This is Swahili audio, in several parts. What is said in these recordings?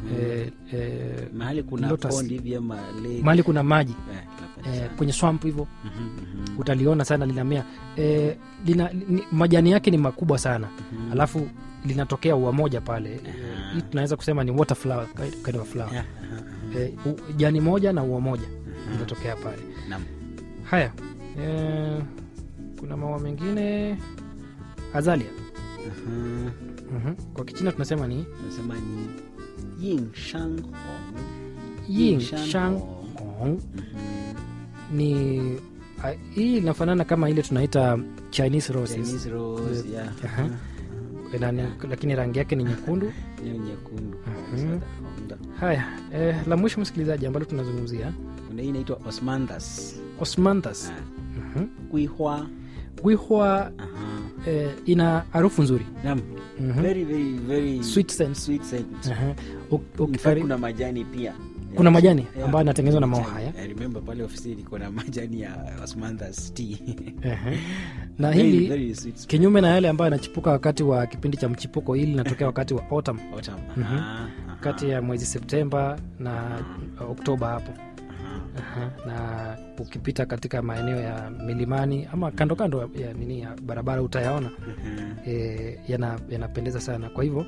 eh, eh, mahali kuna Lotus. pond hivi ama lake. mahali kuna maji Eh, napenda eh, sana. kwenye swamp hivyo Mhm, mhm, utaliona sana linamea eh, lina, ni, majani yake ni makubwa sana mhm. alafu linatokea ua moja pale Eh, Aha. hii tunaweza kusema ni water flower, kind kind of flower. Yeah, aha, aha. Eh, u- jani moja na ua moja Aha. linatokea pale Naam. haya eh, kuna maua mengine azalia Aha. mm kwa kichina tunasema ni Nasema ni yin shang hong. yin Shan shang Hong. hong Mhm. ni a- hii inafanana kama ile tunaita chinese roses Chinese rose, yeah. Aha. Aha. Ina- ni- lakini rangi yake ni nyekundu Hiyo nyekundu. Mhm. Honda. haya eh, la mwisho msikilizaji ambalo tunazungumzia Kuna hii inaitwa osmanthus. osmanthus Ah, Mhm. Guihua. gwihwa Aha. eh, ina harufu nzuri Naam. Mhm. Very, very, very Sweet scent. sweet scent. Aha. U- In fact, ukifari- kuna majani pia Kuna majani Yeah. ambayo yanatengenezwa na maua Majani. haya. I remember pale ofisini kuna majani ya osmanthus tea. Aha. na Very, hili very sweet smell. kinyume na yale ambayo yanachipuka wakati wa kipindi cha mchipuko hili linatokea wakati wa autumn Autumn. Mhm. Aha, aha, kati ya mwezi septemba na oktoba hapo aha. Aha. na ukipita katika maeneo ya milimani ama kando kando ya nini ya barabara utayaona Aha. e, yana- yanapendeza sana kwa hivyo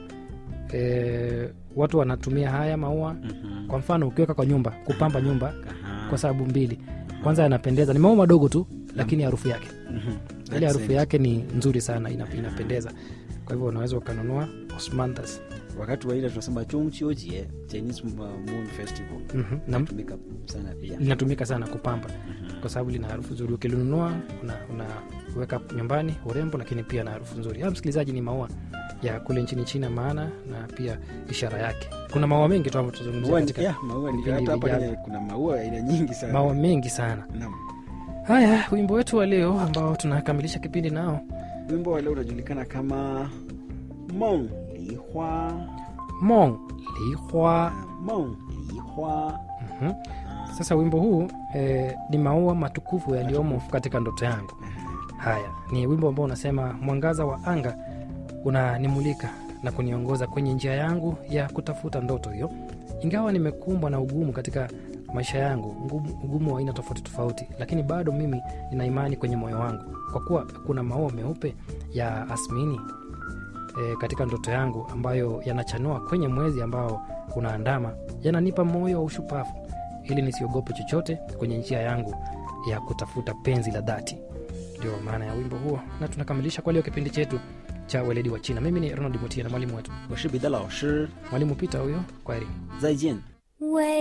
e, watu wanatumia haya maua Mhm. kwa mfano ukiweka kwa nyumba kupamba nyumba Aha. kwa sababu mbili kwanza yanapendeza ni maua madogo tu lakini harufu yake Mhm. ile That's harufu it. yake ni nzuri sana ina, inapendeza kwa hivyo unaweza ukanunua osmanthus wakati wa ile tunasema chungchiojie chinese moon festival Mhm. na inatumika sana pia linatumika sana kupamba Mhm. kwa sababu lina harufu nzuri ukilinunua una- unaweka nyumbani urembo lakini pia na harufu nzuri ha, msikilizaji ni maua ya kule nchini china maana na pia ishara yake kuna maua mengi tu ambayo tutazungumzia Maua ni- katika yeah, maua ni- vipindi hata hapa vijavyo. Kenya kuna maua aina nyingi sana maua mengi sana Naam. haya wimbo wetu wa leo ambao tunakamilisha kipindi nao wimbo wa leo unajulikana kama mong lihua mong lihua mong lihua Mhm. sasa wimbo huu eh, ni maua matukufu yaliyomo katika ndoto yangu haya ni wimbo ambao unasema mwangaza wa anga unanimulika na kuniongoza kwenye njia yangu ya kutafuta ndoto hiyo ingawa nimekumbwa na ugumu katika maisha yangu ngumu- ugumu wa aina tofauti tofauti lakini bado mimi nina imani kwenye moyo wangu kwa kuwa kuna maua meupe ya asmini e, katika ndoto yangu ambayo yanachanua kwenye mwezi ambao unaandama yananipa moyo wa ushupavu ili nisiogope chochote kwenye njia yangu ya kutafuta penzi la dhati ndio maana ya wimbo huo na tunakamilisha kwa leo kipindi chetu cha weledi wa china mimi ni ronald mutia na mwalimu wetu 我是彼得老师 mwalimu pita huyo kwaheri 再见为